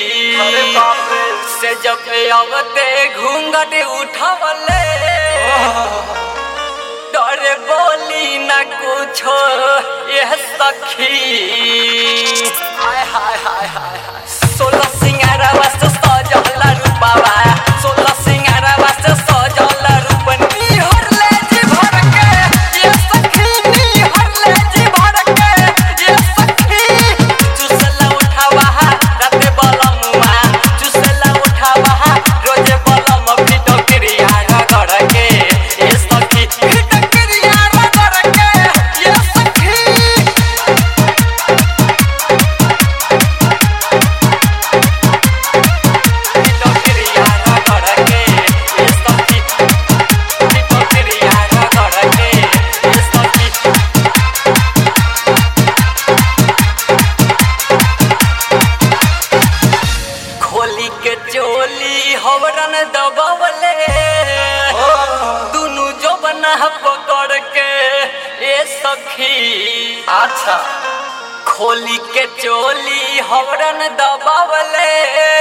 अरे बाप रे। से जब अवते घूंघट उठावले डरे बोली न कुछो यह सखी हाय हाय हाय हाय हाय सोलह सिंगारा वास्ते सजल रूपावा सोलह सिंगारा वास्ते सजल रूपनी हर ले जी भर के ये सखी नी हर ले जी भर के ये सखी चुसला उठावा राते बलमुआ चुसला उठावा रोजे बलम फिटो क्रिया रगड़ के ये सखी फिटो क्रिया रगड़ के ये सखी फिटो क्रिया रगड़ के ये सखी फिटो क्रिया रगड़ के ये सखी खोली के चोली हवरन दबवले दुनु जो बना पकड़ के ए सखी अच्छा खोली के चोली हवरन दबवले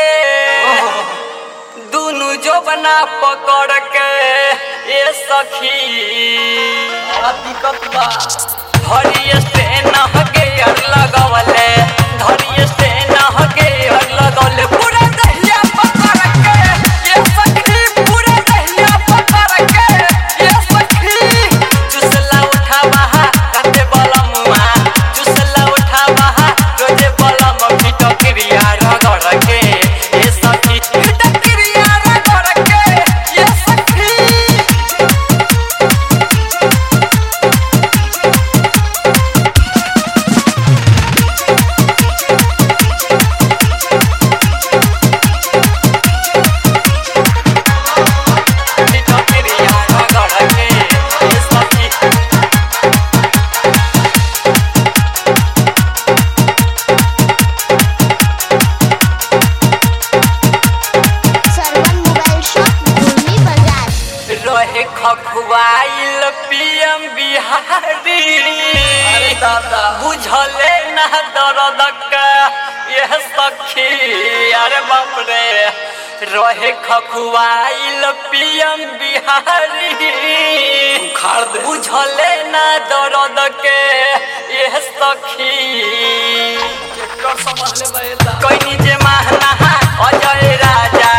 दुनु जो बना पकड़ के ए सखी बड़ा दिक्कत बा धरिए से नहके अर लगवले धरिए से नहके अर लगवले पूरा दहिया पकड़ के ये सखी पूरा दहिया पकड़ के ये सखी चुसला उठावा राते बलमुआ चुसला उठावा रोजे बलम फिटो क्रिया रगड़ के ये सखी फिटो क्रिया रगड़ के ये सखी फिटो क्रिया रगड़ के ये सखी सरवन मोबाइल शॉप भूमि बाजार रहे खखुआइल पीएम बिहारी अरे दादा बुझले ना दर्द का यह सखी अरे बाप रे रहे खखुआइल पीएम बिहारी उखाड़ दे बुझले ना दर्द के यह सखी ट्रैक्टर संभाल ले बे दादा कोई जे महना अजय राजा